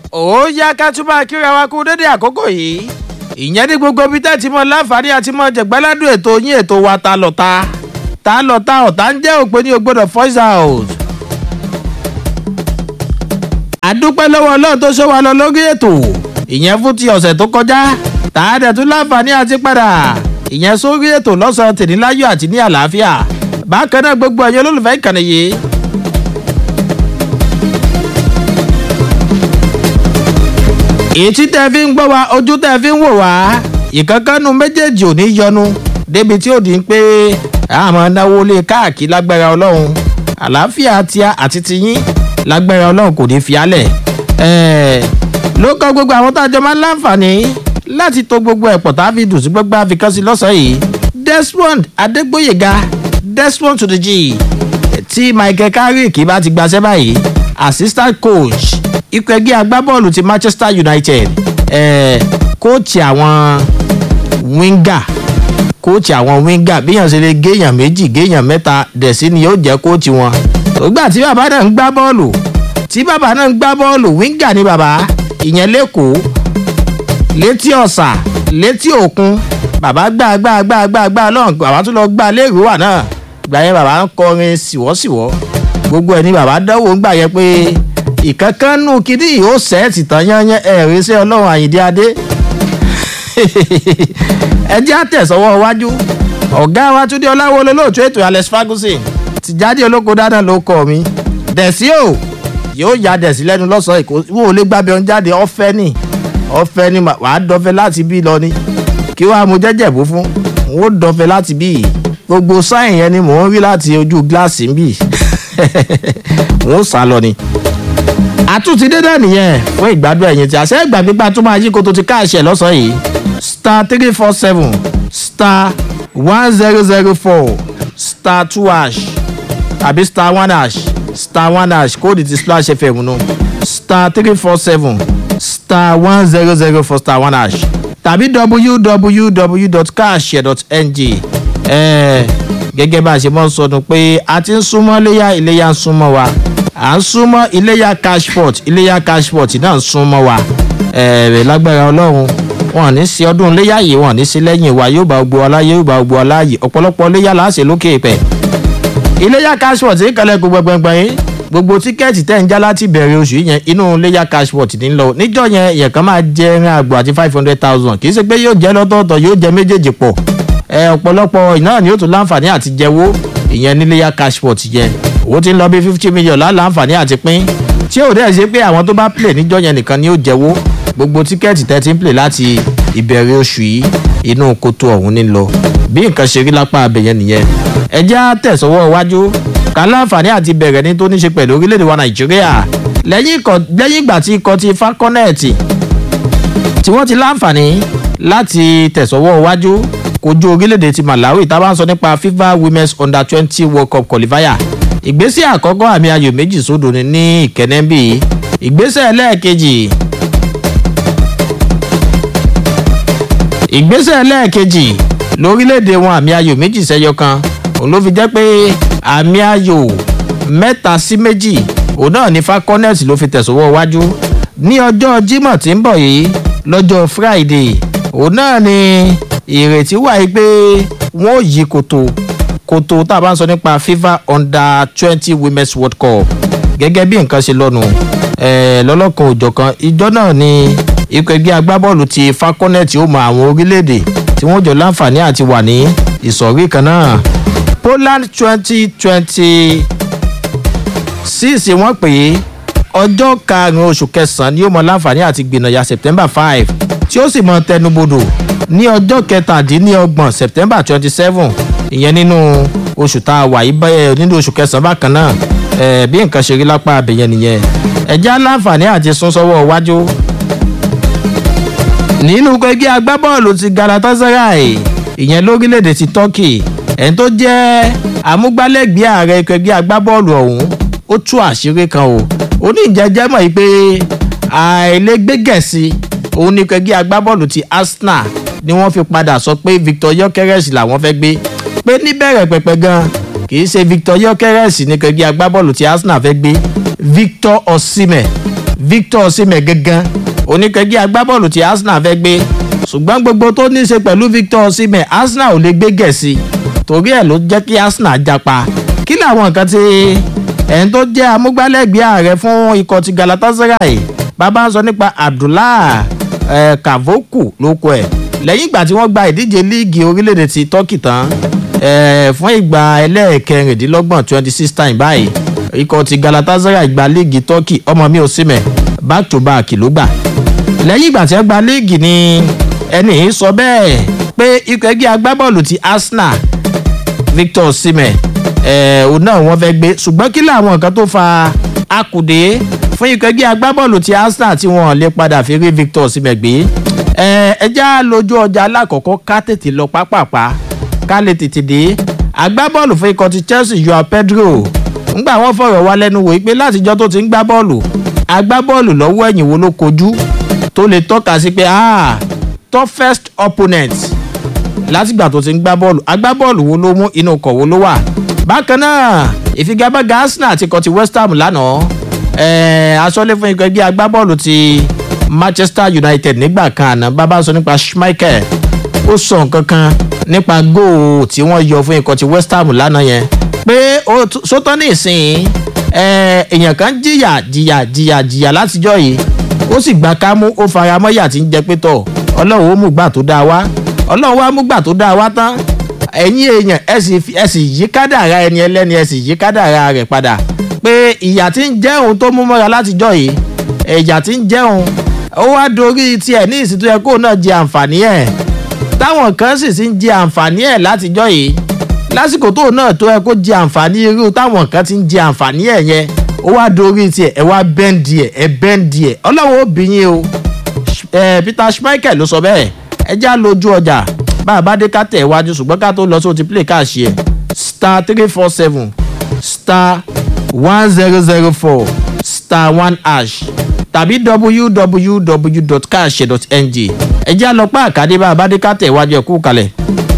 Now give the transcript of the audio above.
ó yá ká tún máa kíra wa kú dédé àkókò yìí ìyẹn ní gbogbo ibi tẹ́ ti mọ láǹfààní àti mọ jẹ̀gbáládùn ètò yín ètò wa ta lọ́ta ta lọ́ta ọ̀tá ń jẹ́ òpin ní ògbódò voice out. àdúpẹ́ lọ́wọ́ ọlọ́run tó ṣọ́ wa lọ lórí ètò ìyẹn fún ti ọ̀sẹ̀ tó kọjá tá a dẹ̀ tún láǹfààní àti padà ìyẹn sórí ètò lọ́sàn-án tèníláyọ̀ àti ní àlàáfíà bákan náà gbogbo ẹ̀yin olólùfẹ́ ìkànnì yìí ètí tẹ́ fi ń gbọ́ wa ojú tẹ́ fi ń wò wá ìkankannu méjèèjì ò ní yọnu débi tí ó di pé àmọ́ náwó lé káàkiri lágbára ọlọ́run àlàáfíà tíá àti tiyín lágbára ọlọ́run kò ní fi álẹ̀ ló kọ́ gbogbo àwọn tá a jọ máa ń láǹfààní láti to gbogbo ẹ̀pọ̀ tá a fi dùn sí gbogbo àfikán sí lọ́sàn-án yìí desmond adégbòyèga desmond to the g tí michael carrick bá ti gbaṣẹ́ báyìí assistant coach ikọ̀ ẹgbẹ́ agbábọ́ọ̀lù ti manchester united kóòtù àwọn winger kóòtù àwọn winger bíyàn ṣe lè géèyàn méjì géèyàn mẹ́ta dẹ̀sí ni yóò jẹ́ kóòtù wọn. ògbà tí bàbá náà ń gbá bọ́ọ̀lù tí bàbá náà ń gbá bọ́ọ̀lù winger ni bàbá ìyẹn lẹ́kọ̀ọ́ létí ọ̀sà létí òkun bàbá gbá gbá gbá gbá gbá lọ́hùn bàbá tún lọ gbá lẹ́rìí wà náà gbà yẹn bàbá ń kọrin sìwọ́sìwọ́ gbogbo ẹ̀ ni bàbá dánwò ń gbà yẹn pé ìkankanú kìdí yóò sẹ́ẹ̀tì tán yányán ẹ̀rí sí ọlọ́run àyíndé adé ẹ jẹ́ àtẹ̀sọ́wọ́ iwájú ọ̀gá wa túndé ọláwọlé lóòtú ètò alex ferguson ti jáde olóko dáná ló kọ́ mi dẹ̀sí o yóò ya dẹ̀sí lẹ́nu lọ́sàn-án èkó wò ó lé gbábẹ́ ọ̀n jáde ọ̀fẹ́ ni ọ̀fẹ́ ni wàá dọ́fẹ́ láti bí lọ ni kí wàá mo jẹ́jẹ̀ bó fún n ó dọ́fẹ́ láti bí gbogbo sáyìn yẹn ni mò ń rí láti ojú gíláàsì ń bì n ó sá lọ ni àtúntì dédé nìyẹn fún ìgbádùn ẹ̀yìn tí àṣẹ ìgbà pípa tó máa yí koto ti káàṣẹ lọ́sàn-án yìí star three four seven star one zero zero four star two hash àbí star one hash star one hash kóòdù ti splash fm nù star three four seven star one zero zero four star one hash tàbí www.cash.ng gẹ́gẹ́ bá a ṣe mọ́ sọdún pé a ti ń súnmọ́ iléyà iléyà ń súnmọ́ wa à ń súnmọ́ iléyà cashport iléyà cashport náà ń súnmọ́ wa ẹ̀rẹ̀ lágbára ọlọ́run wọn ní sí ọdún iléyà yìí wọn ní sí lẹ́yìn wa yóò bá gbó ọlá yóò bá gbó ọlá yìí ọ̀pọ̀lọpọ̀ iléyà láṣẹ lókè pẹ̀. iléyà cashport ń kalẹ̀ gbogbo gbẹngbẹ̀n yín gbogbo tíkẹ́ẹ̀tì tẹ̀ ń já láti bẹ̀rẹ̀ oṣù yẹn inú iléyà cashport ní lọ níjọ́ yẹn yẹn kan máa jẹ ẹran àgbò àti five hundred thousand kì í ṣe pé yóò jẹ́ lọ́tọ̀ọ̀tọ̀ yóò jẹ méjèèjì pọ̀ ọ̀pọ̀lọpọ̀ náà ni yóò tún láǹfààní àti jẹ́wó ìyẹn níléyà cashport yẹn owó ti ń lọ bí fifty million láǹfààní àti pín tí ò dẹ́ ṣe pé àwọn tó bá play níjọ́ yẹn nìkan ni ó jẹ́wó gbogbo tíkẹ́ẹ̀tì tẹ́ ti ń play láti ìbẹ̀rẹ̀ oṣù yìí inú kótó ọ̀hún ní lọ bí nǹkan ṣe rí lápá abẹ̀yẹn nìyẹn ẹ jẹ́ á tẹ̀sọ́wọ́ iwájú ká láǹfààní àti bẹ̀rẹ̀ ní tó ní ṣe pẹ̀lú orílẹ̀-èdè wa nàìjíríà lẹ́yìn ìgbà tí ikọ̀ ti falconet tí wọ́n ti láǹfààní láti tẹ̀sọ́wọ́ iwájú kojú orílẹ̀-èdè ti malawi tá a bá ń sọ nípa fifa women's under twenty world cup qualifier ìgbésẹ̀ àkọ́kọ́ àmì ayò méjì sódò ni ní ìkẹ́nẹ́bì ìgbésẹ̀ ẹlẹ́ẹ̀kejì ìgbésẹ̀ ẹlẹ́ẹ̀kejì lórílẹ̀‐èdè wọn àmì ayò méjì sẹ́yọ kan òun ló fi jẹ́ pé àmì ayò mẹ́ta sí méjì òun náà ní falconet ló fi tẹ̀sọ́wọ́ wájú ní ọjọ́ jimoh tí ń bọ̀ yìí lọ́jọ́ friday òun náà ni ìrètí wà yìí pé wọ́n ò yí koto koto tá a bá ń sọ nípa fifa under twenty women's world cup gẹ́gẹ́ bí nǹkan ṣe lọ́nu lọ́lọ́kan òjọ̀kan ìjọ náà ni ikọ̀ ẹgbẹ́ agbábọ́ọ̀lù ti falconet ó mọ àwọn orílẹ̀-èdè tí wọ́n jọ láǹfààní àti wà ní ìsọ̀rí kan náà poland twenty twenty six wọ́n pè é ọjọ́ karùn-ún oṣù kẹsàn-án ni ó mọ láǹfààní àti gbìnàyà september five tí ó sì mọ tẹnubodò ní ọjọ́ kẹtàdínlọ́gbọ̀n september twenty seven ìyẹn nínú oṣù tá a wà yí bẹ́ẹ̀ nínú oṣù kẹsàn-án bákan náà ẹ̀ bí nǹkan ṣe rí lápá abẹ̀yẹn nìyẹn ẹ̀já láǹfààní àti sún sọ́wọ́ iwájú. nínú ẹgbẹ́ agbábọ́ọ̀lù ti galatasaray ìyẹn lórílẹ̀‐èdè ti turkey ẹni tó jẹ́ amúgbálẹ́gbẹ̀ẹ́ ààrẹ ẹgbẹ́ agbábọ́ọ̀lù ọ̀hún ó tú àṣírí kan o ó ní ìjẹ́jẹ́ mọ̀ yìí pé àìlẹ́gbẹ́gẹ̀sì òun ní ẹgbẹ́ agbábọ́ọ̀lù ti arsenal ni wọ́n fi padà sọ pé victor yokeres làwọn fẹ́ gbé pé níbẹ̀rẹ̀ pẹ̀pẹ̀ gan kì í ṣe victor yokeres ní ẹgbẹ́ agbábọ́ọ̀lù ti arsenal fẹ́ gbé victor osimhen victor osimhen gangan oníkẹ́gbẹ́ agbábọ́ọ̀lù tí arsenal fẹ́ gbé ṣùgbọ́n gbogbo tó ní í ṣe pẹ̀lú victor osimhen arsenal ò lè gbé gẹ̀ẹ́sì torí ẹ̀ ló jẹ́ kí arsenal japa kí làwọn nǹkan tí ẹ̀ń tó jẹ́ amúgbálẹ́gbẹ̀ẹ́ ààrẹ fún ikọ̀ ti galatasaray bàbá ń sọ nípa abdullah eh, kavoku lóko ẹ̀ lẹ́yìn ìgbà tí wọ́n gba ìdíje líìgì orílẹ̀-èdè ti turkey tán eh, fún ìgbà ẹlẹ́ẹ̀kẹrìndínlọ́gbọ̀n twenty six time báyìí ikọ̀ ti galatasaray gba líìgì turkey ọmọ mi ò símẹ̀ back to back ló gbà lẹ́yìn ìgbà tí wọ́n gba líìgì ni ẹni yìí sọ bẹ́ẹ̀ pé ikọ̀ ẹgbẹ́ agbábọ́ọ̀lù ti arsenal victor osimhen ẹ̀ òun náà wọ́n fẹ́ gbé ṣùgbọ́n kí làwọn nǹkan tó fa akùdé fún ikọ̀ ẹgbẹ́ agbábọ́ọ̀lù ti arsenal tí wọ́n lè padà fi rí victor osimhen gbé ẹ̀ ẹja lójú ọjà alákọ̀ọ́kọ́ ká tètè lọ pápápá ká lè tètè dé agbábọ́ọ̀lù fún ikọ̀ ti chelsea joao pedro ńgbà wọ́n fọ̀rọ̀ wá lẹ́nu wò pé látijọ́ tó ti ń gbá bọ́ọ̀lù agbábọ́ọ̀lù lọ́wọ́ ẹ̀yìn wo ló kojú tó lè tọ́ka sí pé ah toughest opponent látìgbà tó ti ń gbá bọ́ọ̀lù agbábọ́ọ̀lù wo ló mú inú ọkọ̀ wo ló wà. bákan náà ìfigagbága arsenal ti kọ́ ti west ham lánàá aṣọ́lé fún ikọ̀ ẹgbẹ́ agbábọ́ọ̀lù ti manchester united nígbà kan àná bàbá sọ nípa schmeichel ó sọ nǹkan kan nípa góò tí wọ́n yọ fún ikọ̀ ti west ham lánàá yẹn pé sótọ́ ní ìsìn èèyàn kan jìyà jìyà jìyà jìyà látijọ́ yìí ó sì gba kámú ó fara mọ́yà tí ń jẹ pé tọ̀ ọlọ́run ó mú gbà tó dáa wá ọlọ́run wá mú gbà tó dáa wá tán ẹ̀yin èèyàn ẹ sì yí kádàrá ẹni ẹlẹ́ni ẹ sì yí kádàrá rẹ̀ padà pé ìyà tí ń jẹ́ òun tó mú mọ́ra látijọ́ yìí ìyà tí ń jẹ́ òun ó wá dorí tiẹ̀ ní ìsìn tó yẹ kó náà jẹ àǹfààní ẹ̀ táwọn kan sì ti ń jẹ àǹfààní ẹ̀ látijọ́ yìí lásìkò tó náà tó yẹ kó jẹ àǹfààní irú táwọn kan ti ń jẹ àǹfààní ẹ̀ yẹn ó wá dorí tiẹ̀ ẹ wá bẹ́ǹdì ẹ̀ ẹ bẹ́ǹdì ẹ̀ ọlọ́run ó bí yín o peter schmeichel ló sọ bẹ́ẹ̀ ẹ já lójú ọjà bá a bá dé ká tẹ̀ iwájú ṣùgbọ́n ká tó lọ sí o ti play káàṣì ẹ̀ star three four seven star one zero zero four star one hash tàbí www.cash.ng ẹ já lọ pa àkàdé bá a bá dé ká tẹ̀ iwájú ẹ̀ kú kalẹ̀.